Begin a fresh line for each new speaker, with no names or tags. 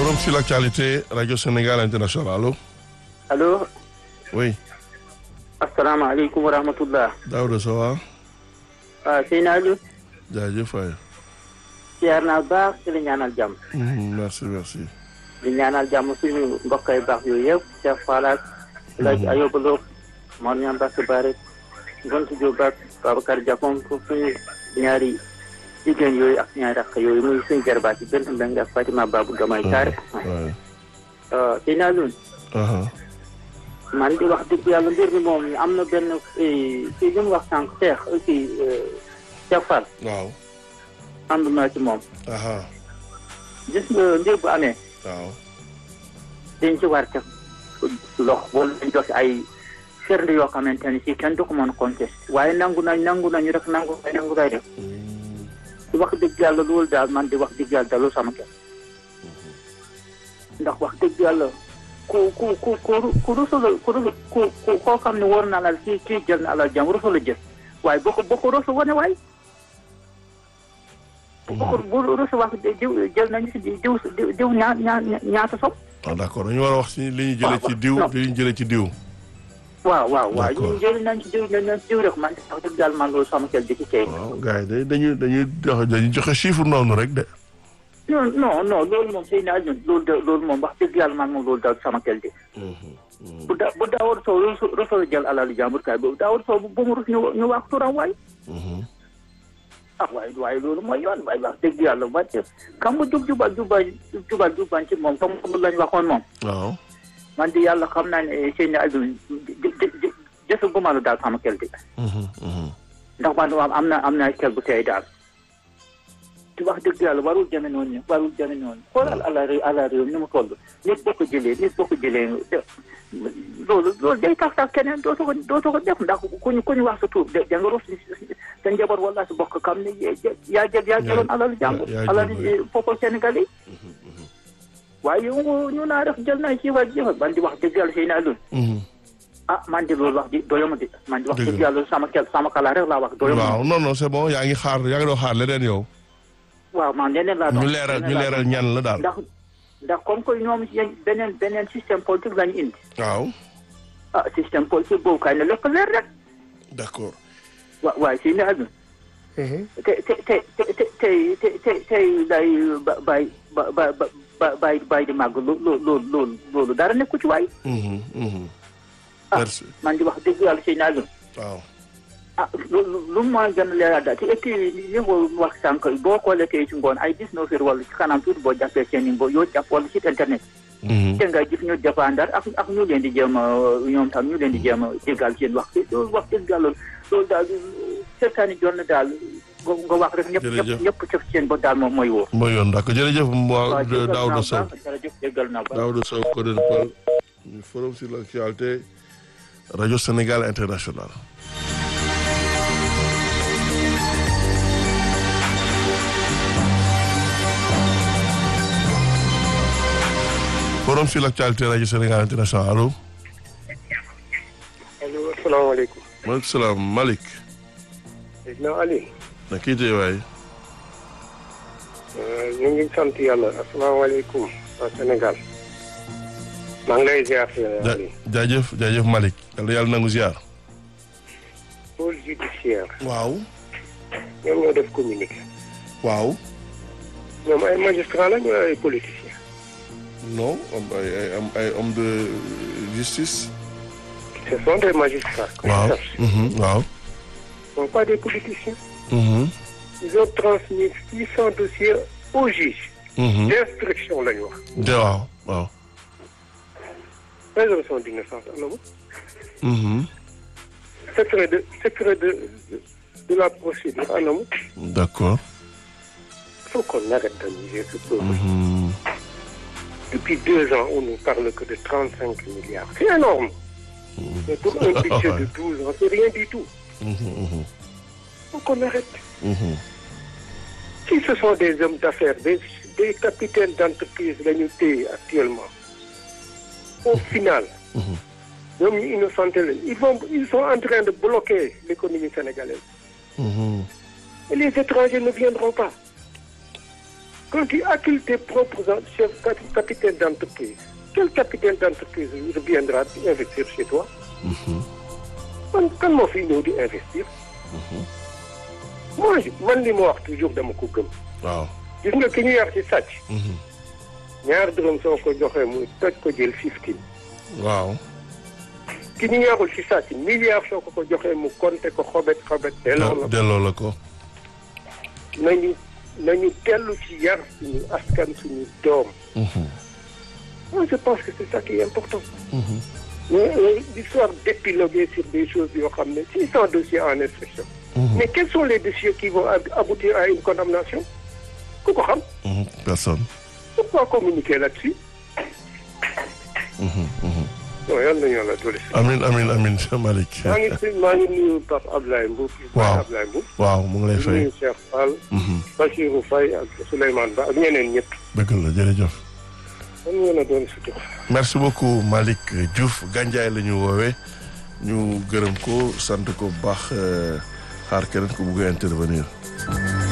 Forum sur l'actualité, Radio Sénégal International. Allô
allo
Oui.
asalaamaaleykum wa rahmatullah
Daouda ça va
waaw sëñ Aliou
jaajëf waay.
siyaar naa baax ci la ñaanal jàmm
Mhm, Merci, merci.
di ñaanal jàmm suñu mbokk yu baax yooyu yëpp Cheikh Fall ak Laaj Ayoba Lo Mor Ñam Bass Bare Gontu Diop ak Babacar Diakon pour suñu ñaari jigéen yooyu ak ñaari rakk yooyu muy suñu jarbaat yi benn mbeng ak Fatima Babou Gamay Kaare
Ouais.
sëñ Aliou
Aha.
man di wax dëgg yàlla mbir mi moom am na benn kii li mu wax sànq Cheikh kii Cheikh Fall
Waaw.
ànd naa ci moom
Aha.
gis nga mbir bu amee
Waaw.
dañ ci war a teg lox wala dañ jox ay firnde yoo xamante ne si kenn du ko mën a contesté waaye nangu nañ nangu nañu rek nangu ay nangu lay def
Mm,
di wax dëgg yàlla loolu daal man di wax dëgg yàlla dalul sama kër ndax wax dëgg yàlla ku ku ku ku ku rusula ku rusu ku ku koo xam ne war na alal kii kii jël na alal jàmm rusula jël waaye boo ko boo ko rusu wane waay boo ko bu rusu wax diw jël nañu si diw diw diw ñaa ñaa ñaata sob
Ah, d'accord dañu war a wax ci li ñu jëlee ci diw
non.
li ñu jëlee ci diw.
waaw waaw waaw
D'accord.
ñu jël nañ ci diw nañ ci diw rek man wax dëgg yàlla man loolu sama xel di ci tey
waaw gars yi day dañuy dañuy joxe dañuy joxe chiffre noonu rek de.
non non non loolu moom sëy naa ñun loolu de loolu moom wax dëgg yàlla man moom loolu daal sama xel di bu da bu daawar soo rusu rusoo jël alal jàmbur kaay bu daawar soo bu mu rus ñu ñu wax turam waay
Mhm.
ah waaye waaye loolu mooy yoon waaye wax dëgg yàlla wàcce xam nga jub jubal jubal jubal jubal ci moom comme comme lañ waxoon moom
waaw.
man di yàlla xam naa ne sëy na Aliou jësu gumalu daal sama xel di
Mhm, mhm.
ndax man am am na am na xel bu tey daal te wax dëgg yàlla warul jëme noonu warul jëme noonu xoolal ala réew ala réew ni mu toll nit boo ko jëlee nit boo ko jëlee de loolu loolu day tax sax keneen dootoo ko dootoo ko def ndax ku ñu ku ñu wax sa tuur de da nga rus sa njaboot wala sa bokk xam ne yaa jël yaa jëloon alal jàmbur
yaa jël,
alal
oui.
peuple sénégalais yi waaye yow ñu naa def jël naa ci wa jëfa man di wax dëgg yàlla sëy naa loolu
Mhm.
ah man di loolu wax di doyama di man di wax
Dëgg
dëgg
la.
yàlla sama kel sama kala rek laa wax doyama
waaw non non c'est bon yaa ngi xaar yaa ngi doon xaar leneen yow.
waaw man leneen laa doon
ñu leeral ñu
leneen laa
leeral
doon.
ñan la daal.
ndax ndax comme que ñoom yéen beneen beneen système politique lañu indi
waaw.
ah système politique boobu kay ne lépp leer rek
d'accord.
wa waaye si ne aduna te te te te te tey te te tey day ba bay ba ba ba bay bay di màgg loo loo loolu loolu loolu dara nekku ci waay
Mhm, mhm.
ah
merci
man di wax dëgg yàlla si ne aduna
waaw.
ah lu lu lu mu ma gën a leeral daal te et puis li nga wax sànq boo xoolee tey ci ngoon ay dix-neuf heures wala ci kanam tuuti boo jàppee seen i mbo yoo jàpp wala site internet
Mhm.
te nga gis ñu jëfandar ak ak ñu leen di jéem a ñoom tam ñu leen di jéem a jégal seen wax loolu wax dëgg yàlla loolu daal seetaani jot na daal nga nga wax rek ñëpp
Jërëjëf.
ñëpp ñëpp cëf seen ba daal moom mooy wóor.
mooy yoon d'accord jërëjëf
waaw
moi
jégal naa
Daouda Sow
baax jërëjëf jégal naa baax.
Daouda Sow coordonnateur du forum sur l'actualité Radio Sénégal International forum sur l'actualité Radio Sénégal International allo
allo asalaamaaleykum.
maaleykum salaam Malick
Seydina Ali.
na kii tey waay
ñu ngi sant yàlla asalaamaaleykum waa Sénégal. maa ngi lay ziar
ja
Ali.
jaajëf jaajëf Malick yàlla yàlla nangu ziar
pôle judiciaire.
waaw
ñoom ñoo def communiqué.
waaw
ñoom ay magistrat la ñu ay politiciens.
non am ay ay am ay homme de justice
ce sont des magistrats. que je
waaw
sache.
mhm, waaw
Ce ne sont pas des politiciens.
mhm,
ils ont transmis 600 dossiers au juge.
mhm.
d'instruction la ñu wax.
de waaw waaw
présomption d'innocence am na mu.
mhm.
secret de secret de de, de la procédure am na mu.
d'accord
il faut qu'on arrête d'amuser ce peuple.
Mhm.
Depuis deux ans, on ne parle que de 35 milliards. C'est énorme. Mais pour un budget de 12 ans, c'est rien du tout.
Mhm, mhm,
faut qu'on arrête.
mhm.
Si ce sont des hommes d'affaires, des, des capitaines d'entreprise, la ñu téye actuellement, au final,
Mhm.
ñoom ñu innocenté lañ ils vont ils sont en train de bloquer l'économie sénégalaise.
Mhm.
Et les étrangers ne viendront pas. quand tu accules tes propres en- chefs cap- capitaines d'entreprise quel capitaine d'entreprise reviendra investir chez toi man kan moo fi ñëw di investir moi je- man li ma wax toujours dama ko gëm
waaw
gis nga ki ñu yar ci sàcc ñaar dërëm soo ko joxee mu toj ko jël fifteen
waaw
ki ñu yarul ci sàcc milliard soo ko ko joxee mu compter ko xobet xobet delloo la
delloo la ko
nañu nañu tellu ci yar suñu askan suñu doom moi je pense que c'est ça qui est important mais euh, l'histoire d'épiloguer sur des choses yoo xam ne six cent dossiers en instruction mais quels sont les dossiers qui vont ab- aboutir à une condamnation ku ko xam
Mhm. personne
pourquoi communiquer là-dessus non yal nañu yàlla dolli si
amin amin amin Cheikh Malick
maa ngi si maa ngi nuyu Pape Ablaye Mbour
Waaw.
Ablaye Mbour
waaw mu ngi lay
di
fay
nuyu Cheikh Fall Bachirou Faye ak Souleymane Ba ak ñeneen ñëpp
dëgg la jërëjëf
man ngeen a doon sutur
merci beaucoup Malick Diouf Gandiaye la ñu woowee ñu gërëm ko sant ko bu baax euh, xaar keneen ko bugg a intervenir